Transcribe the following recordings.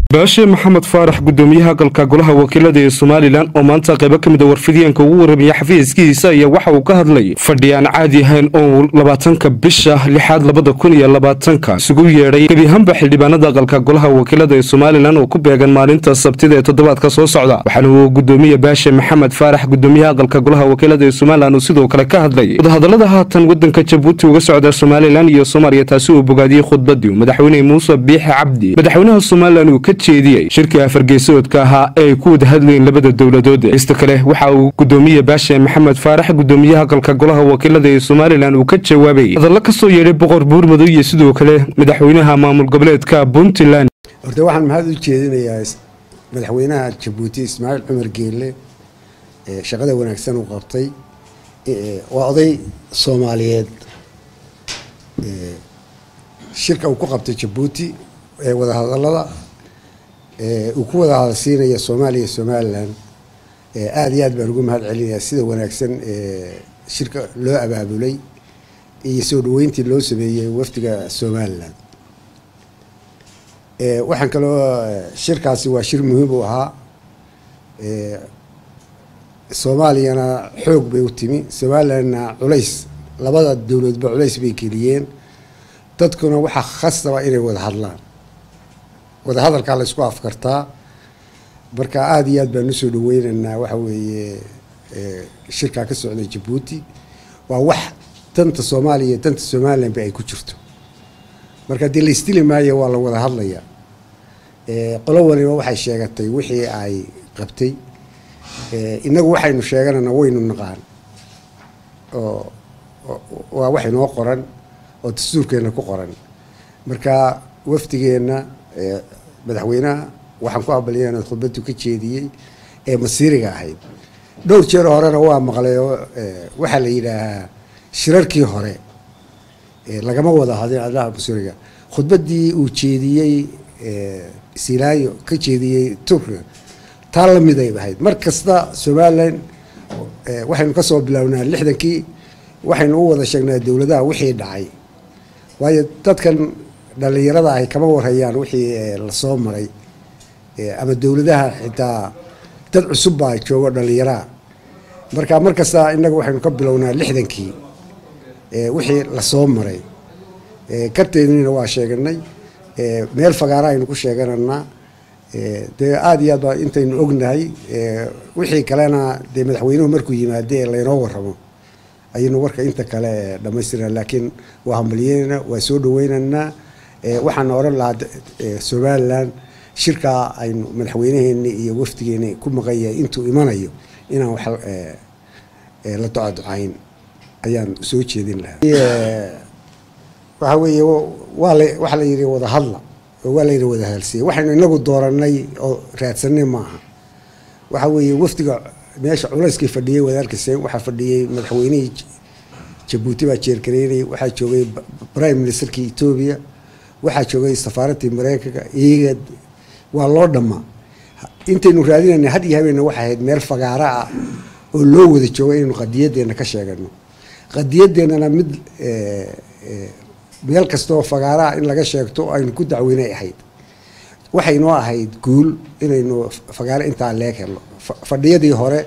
baashe maxamed faarax gudoomiyaha galka golaha wakiilada ee somalilan oo maanta qaybo ka mid a warfidyaenka ugu warramaya xafiiskiisa ayaa waxa uu ka hadlay fadhi aan caadi ahayn oo labaatanka bisha lixaad labada kun iyo labaatanka isugu yeedhay gebi ahaanba xildhibaanada galka golaha wakiilada ee somalilan oo ku beegan maalinta sabtida ee toddobaadka soo socda waxaana uu gudoomiye baashe maxamed faarax gudoomiyaha galka golaha wakiilada ee somalilan uu sidoo kale ka hadlay wadahadalada haatan wadanka jabuuti uga socda somalilan iyo soomaaliya taasi uu bogaadiyey khudbadii madaxweyne muuse biixi cabdi madaxweynaha somalilan uu ka jeediyey shirkii afargeesoodka ahaa ee ay ku wada hadlayeen labada dowladood ista kale waxa uu gudoomiye baashe maxamed faarax gudoomiyaha galka golaha wakiilada ee somalilan uu ka jawaabay hadallo ka soo yeedhay boqor buurmadow iyo sidoo kale madaxweynaha maamul goboleedka puntland horta waxaan mahad u jeedinayaa madaxweynaha jabuuti ismaaciil cumar geelle shaqada wanaagsan uu qabtay waa oday soomaaliyeed shirka uu ku qabtay jabuuti ee wadahadalada uu ku wada hadalsiinaya soomaaliya somalilan aada iyo aad baan ugu mahad celinayaa sida wanaagsan shirka loo abaabulay iyo soo dhaweyntii loo sameeyey wafdiga somalilan waxaan kaloo shirkaasi waa shir muhiim u ahaa soomaaliyana xoog bay u timi somalilanna culays labada dowladba culays bay geliyeen dadkuna waxaa khasaba inay wada hadlaan wada hadalkaa la isku afkartaa marka aada iyo aad baan usoo dhaweynaynaa waxa weeye shirkaa ka socda jabuuti waa wax danta soomaaliya iyo danta somalilanba ay ku jirto marka dee la isdili maayo waa la wada hadlayaa qolo waliba waxay sheegatay wixii ay qabtay inagu waxaynu sheeganana waynu naqaan oo waa wax inoo qoran oo dastuurkeenna ku qoran marka wafdigeenna madaxweynaha waxaan ku abaliyana khudbadu ka jeediyey ee masiiriga ahayd dhowr jeer horena waa maqlay oo waxaa la yidhaahaa shirarkii hore lagama wada hadin adaha masiiriga khudbadii uu jeediyey silaayo ka jeediyey turkiga taa lamiday ahayd mar kasta somalilan waxaynu kasoo bilownaa lixdankii waxaynu u wada sheegnaa dowladaha wixii dhacay waayo dadkan dhalinyarada ahy kama warhayaan wixii lasoo maray ama dowladaha xitaa dad cusub baa joogo dhalinyaraha marka mar kasta innaga waxaynu ka bilownaa lixdankii wixii lasoo maray karteednina waa sheeganay meel fagaara aynu ku sheegananaa dee aada iyo aad baa intaynu ognahay wixii kalena dee madaxweynuhu markuu yimaade laynoo waramo ayaynu warka inta kale dhamaystirna laakiin waa hambalyeynana waa soo dhaweynaynaa waxaana oran lahaa somalilan shirkaa aynu madaxweynaheeni iyo wafdigeeni ku maqanyahay intuu imanayo inaan wax la ducaducayn ayaan soo jeedin lahaa waxa weeye waa la waxaa la yidhi wada hadla oo waa la yidhi wada hadalsiiya waxaynu inagu dooranay oo raadsanay maaha waxa weeye wafdiga meesha culayskii fadhiyey wadaarkaseen waxaa fadhiyey madaxweynihii jabuuti baa jeergareynayay waxaa joogay prime ministerkii etoobiya waxaa joogay safaaradii mareykanka iyaga waa loo dhammaa intaynu raadinayna had iyo habeenna waxay ahayd meel fagaara ah oo loo wada joogo inaynu qadiyadeena ka sheegano qadiyadeennana mid meel kastaoo fagaaraha in laga sheegto aynu ku dacweynay ahayd waxay noo ahayd guul inaynu fagaaro intaa leeg helno fadhiyadii hore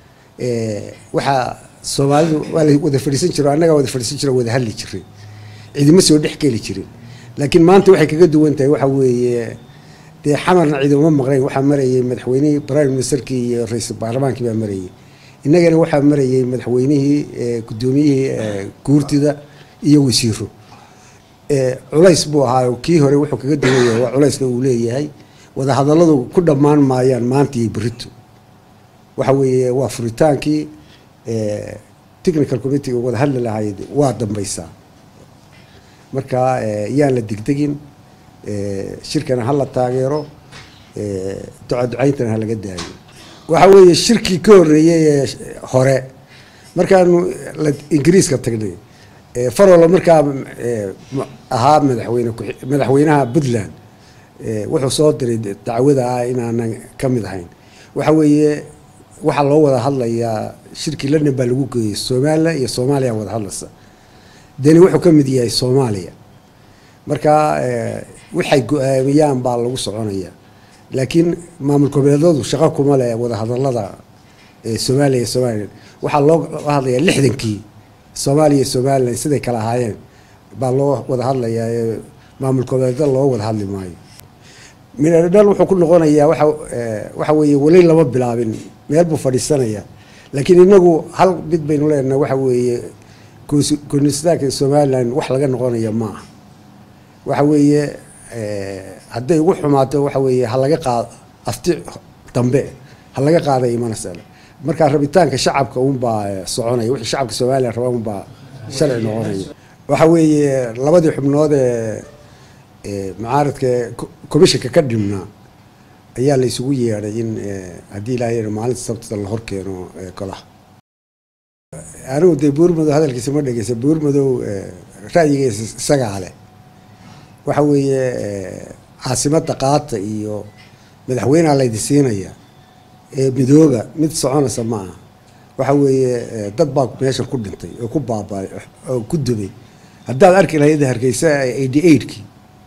waxaa soomaalidu waa la wada fadhiisan jiro annagaa wada fadhiisan jiro wada hadli jiray cidima soo dhex geli jirin laakiin maanta waxay kaga duwan tahay waxa weeye dee xamarna cidima maqnayn waxaa marayay madaxweynihii prime ministerkii iyo ra-iisul baarlamaankii baa marayay innagana waxaa marayay madaxweynihii gudoomiyihii guurtida iyo wasiiro culays buu ahaa kii hore wuxuu kaga duwan yahay waa culayska uu leeyahay wadahadalladu ku dhammaan maayaan maanta iyo berito waxa weeye waa furitaankii technical committee wada hadli lahayd waa dambaysaa marka yaan la degdegin shirkana ha la taageero ducaducayntana ha laga daayo waxa weeye shirkii ka horreeyey ee hore markaanu ingiriiska tagnay farolo markaa ahaa madaxweyne madaxweynaha puntland wuxuu soo diray dacwada ah inaanan ka mid ahayn waxa weeye waxaa loo wada hadlayaa shirkii london baa lagu geeyey somalilan iyo soomaaliya wada hadlaysa deni wuxuu ka mid yahay soomaaliya marka waxay go-aamiyaan baa lagu soconaya laakiin maamul goboleedadu shaqo kuma leh wadahadalada soomaaliya iyo somalilan waxaa loo hadlayaa lixdankii soomaaliya iyo somalilan siday kala ahaayeen baa loo wada hadlayaa ee maamul goboleeda loo wada hadli maayo midhadhal wuxuu ku noqonayaa waxa waxa weeye weli lama bilaabin meel buu fadhiisanayaa laakiin inagu hal mid baynu leenahay waxa weeye konistaanka somalilan wax laga noqonaya ma aha waxa weeye hadday ugu xumaato waxa weeye ha laga qaado afti dambe ha laga qaaday imanaysa markaa rabitaanka shacabka unbaa soconaya wixii shacabka somalilan rabaa unbaa sharci noqonaya waxa weeye labadii xubnood ee mucaaradka commissionka ka dhimnaa ayaa la isugu yeedhay in haddii ilaahay maalinta sabtida la horkeeno golaha anigu dee buurmadow hadalkiisa ma dhegeysa buurmadow ra'yigiisa isagaa leh waxa weeye caasimada qaata iyo madaxweyneha laydi siinaya ee midooba mid soconaysa ma aha waxa weeye dad baa meeshan ku dhintay oo ku baaba'ay oo ku dubay haddaad arki lahayd hargeysa eighty eightkii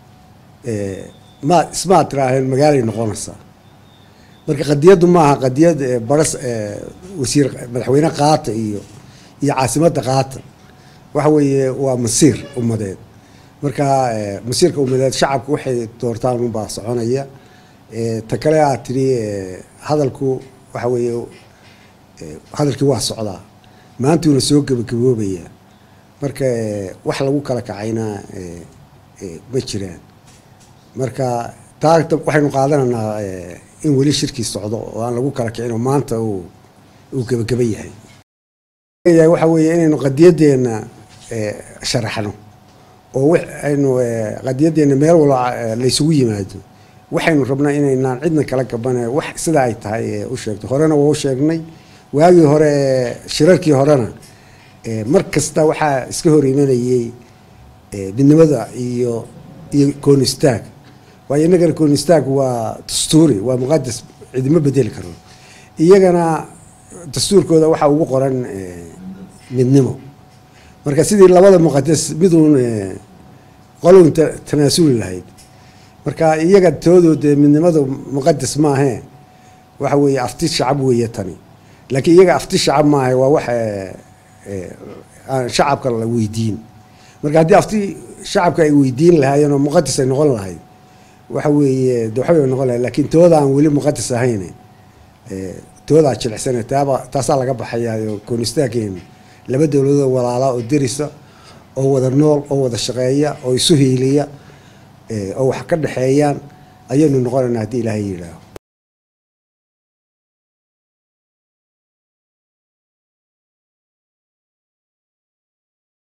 ma ismaad tiraaheen magaalay noqonaysaa marka qadiyaddu maaha qadiyad baras wasiir madaxweyne qaata iyo iyo caasimada qaata waxa weeye waa masiir ummadeed marka masiirka ummadeed shacabku waxay doortaan unbaa soconaya ta kale aad tidhi hadalku waxa weeye hadalkii waa socdaa maantuuna soo gebagaboobaya marka wax lagu kala kacayna ma jiraan marka taa waxaynu qaadanaynaa in weli shirkii socdo oo aan lagu kala kicin oo maanta uu uu gebagaba yahay waxa weeye inaynu qadiyadeena sharaxno oo aynu qadiyadeena meel walba laysugu yimaado waxaynu rabnaa inaynaan cidna kala gabane wax sida ay tahay u sheegto horena waa u sheegnay waagii hore shirarkii horena mar kasta waxaa iska hor imanayay midnimada iyo iyo koonistaag waayo innagana koonistaag waa dastuuri waa muqadas cidima bedeli karo iyagana dastuurkooda waxaa ugu qoran midnimo marka sidii labada muqadas miduun qolun tanaasuli lahayd marka iyaga toodood midnimada muqadas maahee waxa weeye afti shacab weeye tani laakiin iyaga afti shacab maaha waa wax aan shacabka la weydiin marka haddii afti shacabka ay weydiin lahaayeen oo muqadas ay noqon lahayd waxa weeye de waxbay noqon lahayd laakiin tooda aan weli muqadas ahayn toodaa jilicsane taaba taasaa laga baxayaayo koonistaageena laba dowladood walaala oo derisa oo wada nool oo wada shaqeeya oo isu hiiliya oo wax ka dhexeeyaan ayaynu noqonaynaa haddii ilaahay yidhaaho